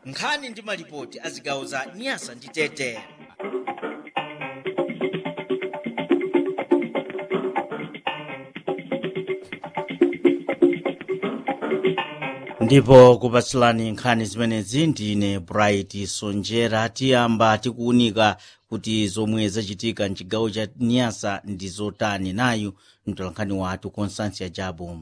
nkhani ndi malipoti a zigawo za nyasa ndi tete ndipo kupatsilani nkhani zimenezi ndine bright sonjera tiyamba tikuwunika kuti zomwe zachitika mchigawo cha nyasa ndi zotani nayu mtolankhani wathu constância jabu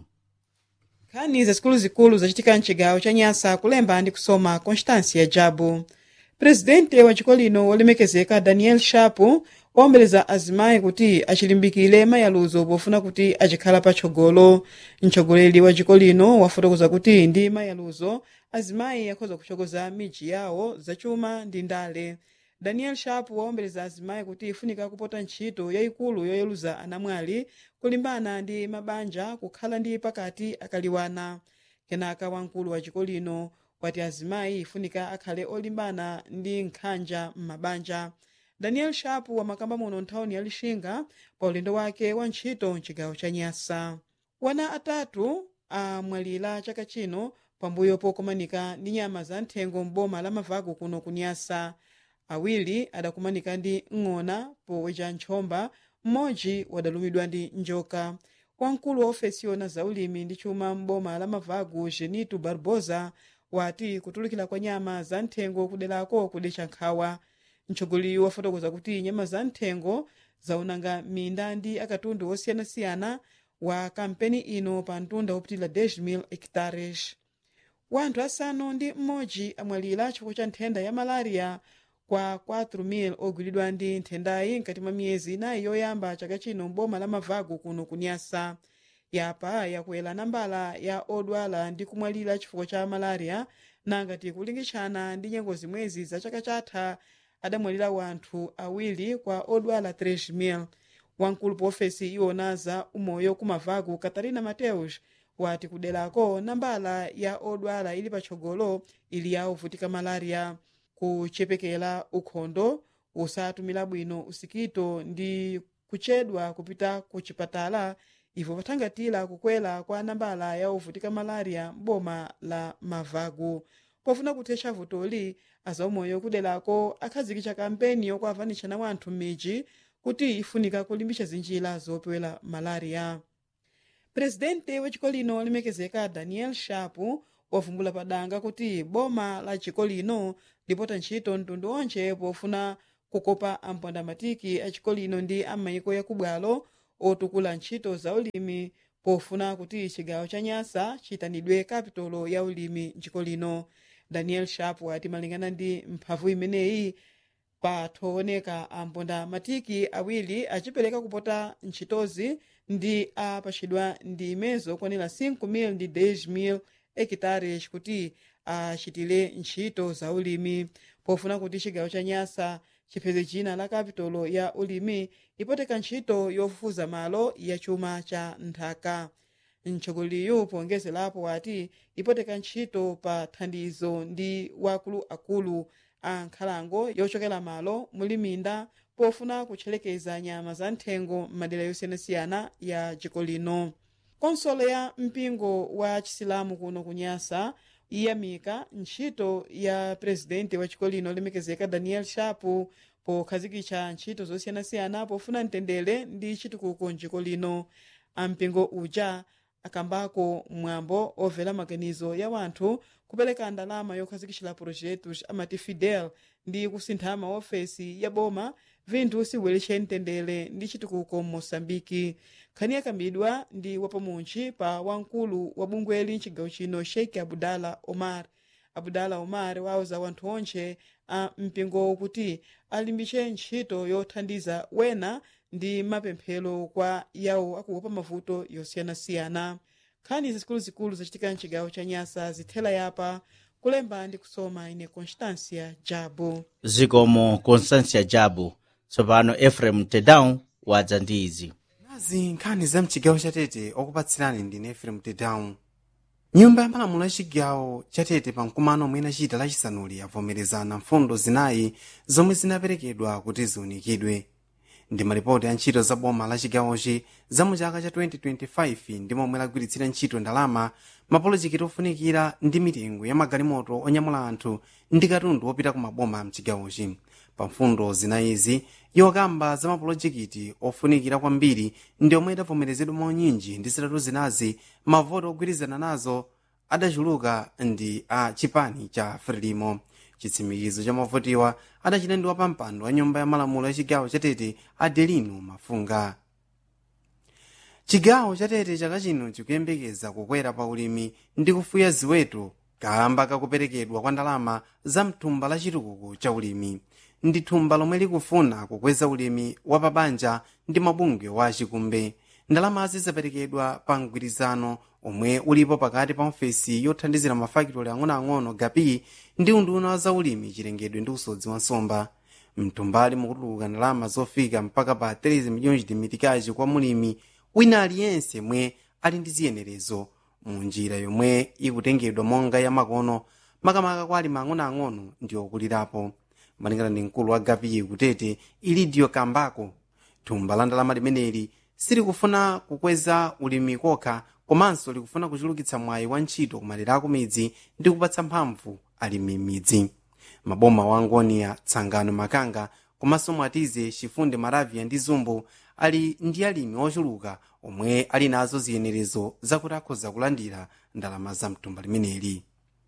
nkhani zazikuluzikulu zachitika mchigawo cha nyasa kulemba ndi kusoma constância jabu presidente wa chiko lino wolemekezeka daniel shapu waombeleza azimayi kuti achilimbikire mayaluzo pofuna kuti achikhala patsogolo mtsogoleri wa chiko lino wafotokoza kuti ndi mayaluzo azimayi akhoza kuchokoza miji yawo zachuma ndi ndale daniel sharp waombeleza azimayi kuti ifunika kupota ntchito yayikulu yoyeluza anamwali kulimbana ndi mabanja kukhala ndi pakati akaliwana kenaka wamkulu wa chiko lino wati azimayi ifunika akhale olimbana ndi nkhanja m'mabanja daniel sharp wamakamba muno nthawini ya lixinga pa ulendo wake wa ntchito mchigawo cha nyasa wana atatu amwalira chaka chino pambuyo pokumanika ndi nyama za nthengo m'boma la mavagu kuno kunyasa awiri adakumanika ndi ng'ona poweja nchomba mmodzi wadalumidwa ndi njoka wamkulu wa ofesi yona za ulimi ndi chuma m'boma la mavagu genito barbosa wati kutulukira kwa nyama za nthengo kuderako kudecha nkhawa mtsogoleri wafotokoza kuti nyama za nthengo zaonanga minda ndi akatundu osiyanasiyana wa kampeni ino pa mtunda wopitira 10,000 hectares wanthu asanu ndi mmodzi amwalira chifukwa cha nthenda ya malaria kwa 4,000 ogwiridwa ndi nthendayi mkati mwa miyezi inayi yoyamba chaka chino m'boma la mavagu kuno kunyasa yapa yakwera nambala ya odwala ndi kumwalira chifukwa cha malaria nangati kulingitshana ndi nyengo zimwezi za chaka chatha adamwalira wanthu awiri kwa odwala 3,000 wamkulu pa ofesi iwona za umoyo kumavagu katarina mateus wati kuderako nambala ya odwala ili patsogolo ili ya ovutika malaria kuchepekera ukhondo usatumira bwino usikito ndi kuchedwa kupita ku chipatala ivo pathangatira kukwera kwa nambala ya ovutika malaria m'boma la mavagu pofuna kuthetsa vutoli azaumoyo kuderako akhazikitsa kampeni yokuavanitshana wanthu m'midzi kuti ifunika kulimbitsa zinjira zopewera malaria presidente wa chiko lino olemekezeka daniel shapu wavumbula padanga kuti boma la chiko lino lipota ntchito mtundu onse pofuna kukopa ampondamatiki a chiko lino ndi amayiko yakubwalo otukula ntchito za ulimi pofuna kuti chigawo cha nyasa chiyitanidwe kapitolo ya ulimi mchiko lino daniel sharp ati malingana ndi mphamvu imeneyi pathooneka amponda matiki awiri achipereka kupota ntchitozi ndi apachidwa ndi imezo okwanira 5,000 ndi 10,000 hekitares kuti achitire ntchito za ulimi pofuna kuti chigawo cha nyasa chipeze china la kapitolo ya ulimi ipoteka ntchito yofufuza malo ya chuma cha nthaka mtsogoleri pongezerapo wati ipoteka ntchito pa thandizo ndi wakuluakulu a nkhalango yochokera malo muli minda pofuna kutchelekeza nyama za nthengo m'madera yosiyanasiyana ya dziko lino konsolo ya mpingo wa chisilamu kuno kunyasa iyamika ntchito ya presidente wa chiko lino olemekezeka daniel shapu pokhazikitsa ntchito zosiyanasiyana pofuna mtendere ndi chitukuko mdziko lino ampingo uja akambako mwambo overa maganizo ya wanthu kupereka ndalama yokhazikitsa projetos amati fidel ndi kusintha maofesi ya boma vinthu sibweretche mtendere ndi chitukuko m'moçambike nkhani yakambidwa ndi wapamuntchi pa wamkulu wa bungweli mchigawo chino sheikh abudala omar abudala omar wauza wanthu onse a mpingowo kuti alimbitse ntchito yothandiza wena ndi mapemphero kwa yawo akuopa mavuto yosiyanasiyana nkhani zikuluzikulu zachitika mchigawo cha nyasa zithela yapa kulemba ndi kusoma ine constância jabu zikomo constância jabu tsopano efrem tedown wadza ndi izi nazi nkhani za mchigawo chatete okupatsirani ndine efrem tedown nyumba ya malamulo ya chigawo chatete pa mkumano omwe inachita lachisanuli yavomerezana mfundo zinayi zomwe zinaperekedwa kuti ziunikidwe ndi malipoti a ntchito za boma la chigawochi za mu chaka cha 2025 ndi momwe lagwiritsira ntchito ndalama mapolojekiti ofunikira ndi mitengo ya magalimoto onyamula anthu ndi katundu wopita ku maboma mchigawochi pa mfundo zinayizi yokamba za mapolojekiti ofunikira kwambiri ndi omwe idavomerezedwa maunyinji ndi zitatu zinazi mavoti ogwirizana nazo adachuluka ndi a chipani cha frelimo chitsimikizo cha mavotiwa adachita ndi wapampando wa nyumba ya malamulo ya chigawo chatete adelino mafunga chigawo chatete chaka chino chikuyembekeza kukwera pa ulimi ndi kufuya ziweto kamba kakuperekedwa kwa ndalama za mthumba la chitukuko cha ulimi ndi thumba lomwe likufuna kukweza ulimi wa pabanja ndi mabungwe wa chikumbe ndalamazi zaperekedwa pa mgwirizano omwe ulipo pakati pa ofesi yothandizira mafakitoli ang'onoang'ono gapi ndi unduna wa zaulimi chilengedwe ndi usodzi wa nsomba mthumbali mukutuluka ndalama zofika mpaka pa 3 miliyoni chidimitikazi kwa mulimi wina aliyense mwe ali ndi ziyenerezo mu njira yomwe ikutengedwa monga ya makono makamaka kwa alimi ang'onoang'ono ndi okulirapo malingana ndi mkulu wa gapi kutete ilidio kambako thumba la ndalama limeneli silikufuna kukweza ulimi kokha komanso likufuna kuchulukitsa mwayi wa ntchito kumadera akumidzi ndi kupatsa mphamvu alimi m'midzi maboma wa ngoniya tsangano makanga komanso mwatize chifunde maravia ndi zumbu ali ndi alimi ochuluka omwe ali nazo ziyenerezo zakuti akhoza kulandira ndalama za mthumba limeneli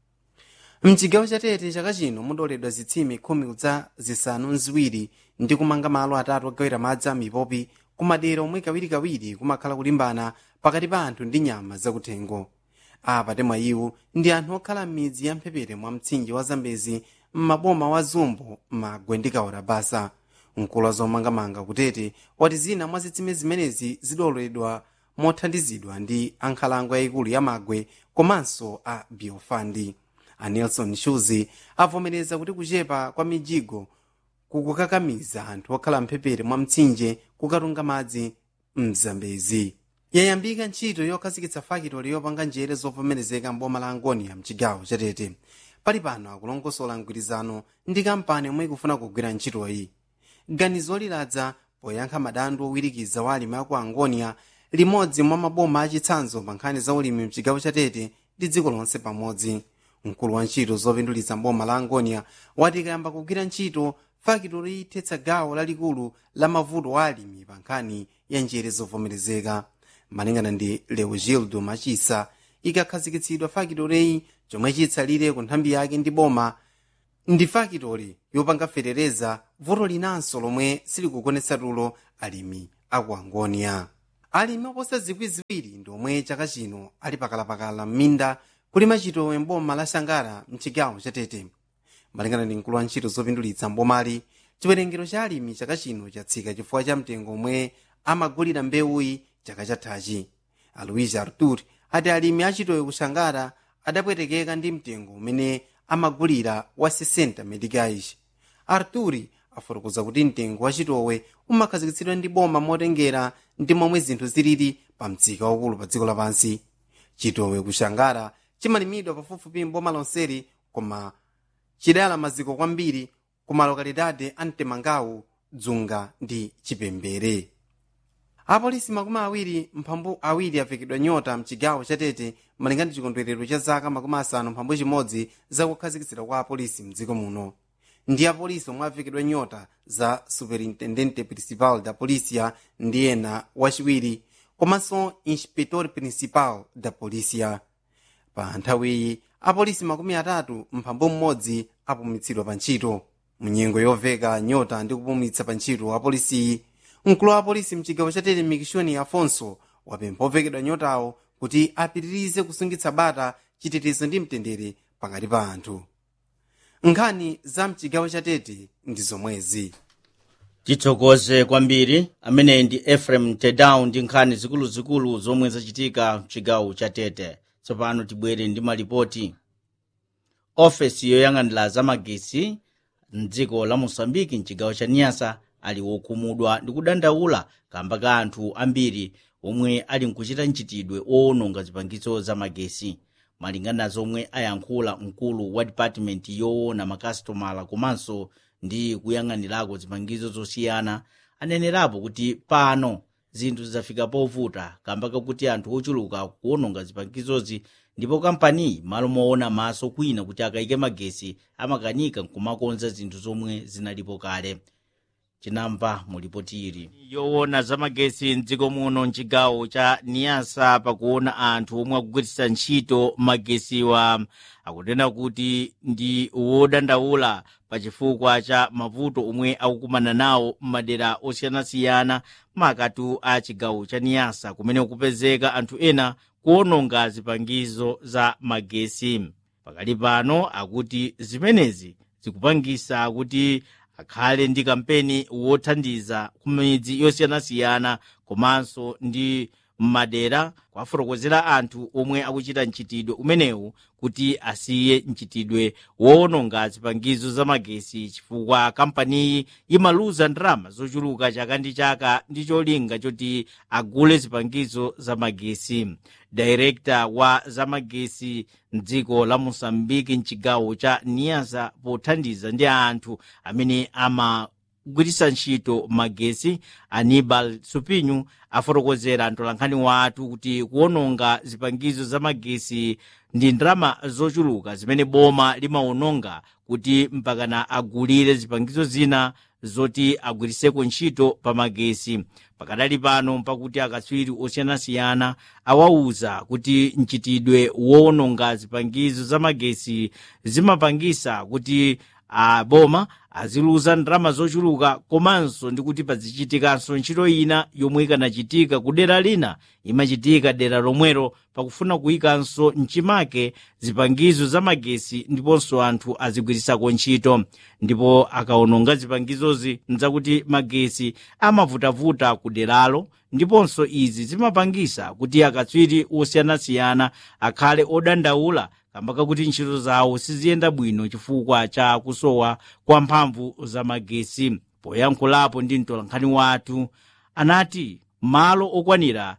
mchigawo chatete chaka chino mudoledwa zitsime khumi kudza zisanu nziwiri ndi kumanga malo atatu ogawira madzi a mipopi kumadera omwe kawirikawiri kumakhala kulimbana pakati pa anthu ndi nyama zakuthengo apa temwa iwo ndi anthu okhala m'midzi ya mphepete mwa mtsinje wa zambezi m'maboma wa zumbu magwe ndi kaora basa mkulu wa zomangamanga kutete wati zina mwa zitsime zimenezi zidoledwa mothandizidwa ndi ankhalango yayikulu ya magwe komanso a biofandi a nelson shuzi avomereza kuti kuchepa kwa mijigo kukukakamiza anthu okhala mphepete mwa mtsinje kukatunga madzi mzambezi yayambika ntchito yokhazikitsa fakitoli yopanga njere zovomerezeka mboma la angoni ya mchigawo chatete pali pano akulongosola mgwirizano ndi kampani yomwe ikufuna kugwira ntchitoyi ganizo liladza poyankha madandaulo owirikiza wa alimi aku angonia limodzi mwa maboma achitsanzo pa nkhani za ulimi mchigawo chatete ndi dziko lonse pamodzi mkulu wa ntchito zopindulitsa mboma la angonia wati ikayamba kugwira ntchito fakitoli ithetsa gawo lalikulu la mavuto wa alimi pa nkhani ya njere zovomerezeka malingana ndi leogildo machisa ikakhazikitsidwa fakitoleyi chomwe chitsalire ku nthambi yake ndi boma ndi fakitoli yopanga fetereza vuto linanso lomwe silikukonetsa tulo alimi aku angonia alimi oposa zikwi ziwiri ndi omwe chaka chino ali pakalapakala m'minda kulima chitowe mboma la shangara mchigawo chatete malingana ndi mkulu wa ntchito zopindulitsa mbomali chiwerengero cha alimi chaka chino chatsika chifukwa cha mtengo omwe amagulira mbewuyi chaka chathachi alois artur ati alimi achitowe ku shangara adapwetekeka ndi mtengo umene amagulira wa 60 meticais arturi afotokoza kuti mtengo wa chitowe umakhazikitsidwa ndi boma motengera ndi momwe zinthu zilili pa msika waukulu pa dziko lapansi chitowe ku shangara chimalimidwa pafupifupi mboma lonseli koma chidala maziko kwambiri ku malokalidade a mtemangawu dzunga ndi chipembere apolisi makumi awiri mphambu awiri avekedwa nyota mchigawo chatete malingana ndi chikondwerero cha zaka makumi asanu mphambu chimodzi zakukhazikitsidwa kwa apolisi mdziko muno ndi apolisi omwe avekedwa nyota za superintendente principal da polícia ndi ena wachiwiri komanso inspector principal da polícia pa nthawiyi apolisi makumi atatu mphambu mmodzi apumitsidwa pa ntchito munyengo yoveka nyota ndi kupumitsa pa ntchito apolisiyi mkulu wa apolisi mchigawo chatete mikishoni afonso wapempha ovekedwa nyotawo kuti apitirize kusungitsa bata chitetezo ndi mtendere pakati pa anthu nkhani za mchigawo chatete ndi zomwezi tithokoze kwambiri amene ndi efrem tedown ndi nkhani zikuluzikulu zomwe zachitika mchigawo chatete tsopano tibwere ndi malipoti ofesi yoyang'anira zamagesi mdziko la mosambiki mchigawo cha niyasa ali wokhumudwa ndi kudandaula kamba ka anthu ambiri omwe ali nkuchita mchitidwe owononga zipangizo zamagesi malingana zomwe ayankhula mkulu wa dipatimenti yoona makasitomala komanso ndi kuyang'anirako zipangizo zosiyana anenerapo kuti pano zinthu zafika povuta kamba kakuti anthu ochuluka kuononga zipangizozi ndipo kampaniyi malo moona maso kwina kuti akayike magesi amakanika nkumakonza zinthu zomwe zinalipo kale chinamva mulipoti ili yoona za magesi mdziko muno mchigawo cha niyasa pakuona anthu omwe akugwiritsa ntchito magesiwa akunena kuti ndi wodandaula pachifukwa cha mavuto omwe akukumana nawo m'madera osiyanasiyana makatu a chigawo cha niyasa kumene kupezeka anthu ena kuononga zipangizo za magesi pakali pano akuti zimenezi zikupangisa kuti akhale ndi kampeni wothandiza kumidzi yosiyanasiyana komanso ndi m'madera kwafotokozera anthu omwe akuchita mchitidwe umenewu kuti asiye mchitidwe woononga zipangizo za magesi chifukwa kampaniyi imaluza ndalama zochuluka chaka ndi chaka ndi cholinga choti agule zipangizo za magesi direkta wa zamagesi mdziko la mosambiki mchigawo cha niyasa pothandiza ndi anthu amene amagwiritsa ntchito magesi anibal supinyu afotokozera mtolankhani wathu kuti kuononga zipangizo za magesi ndi ndalama zochuluka zimene boma limaononga kuti mpakana agulire zipangizo zina zoti agwiritseko ntchito pa magesi pakadali pano mpakuti akatswiri osiyanasiyana awauza kuti mchitidwe woononga zipangizo za magesi zimapangisa kuti aboma aziluza ndalama zochuluka komanso ndi kuti pazichitikanso ntchito ina yomwe ikanachitika ku dera lina imachitika dera lomwelo pakufuna kuyikanso mchimake zipangizo za magesi ndiponso anthu azigwiritsako ntchito ndipo akaononga zipangizozi nzakuti magesi amavutavuta ku deralo ndiponso izi zimapangisa kuti akatswiri osiyanasiyana akhale odandaula kamba kakuti ntchito zawo siziyenda bwino chifukwa cha kusowa kwa mphamvu za magesi poyankhulapo ndi mtolankhani wathu anati malo okwanira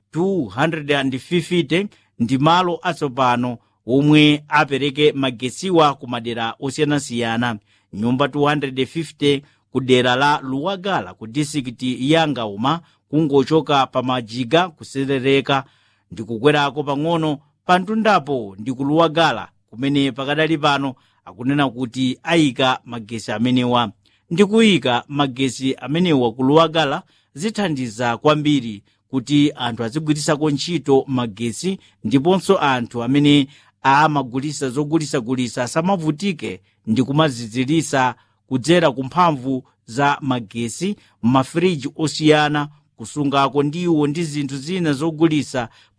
250 ndi malo atsopano omwe apereke magesiwa ku madera osiyanasiyana nyumba 250 ku dera la luwagala ku disikiti ya ngauma kungochoka pa majiga kuserereka ndi kukwerako pang'ono pa mtundapo ndi ku luwagala kumene pakadali pano akunena kuti ayika magesi amenewa ndi kuyika magesi amenewa ku luwagala zithandiza kwambiri kuti anthu azigwiritsako ntchito magesi ndiponso anthu amene amagulisa zogulisagulisa asamavutike ndi kumazizirisa kudzera ku mphamvu za magesi m'mafiriji osiyana kusungako ndiwo ndi zinthu zina zogulisa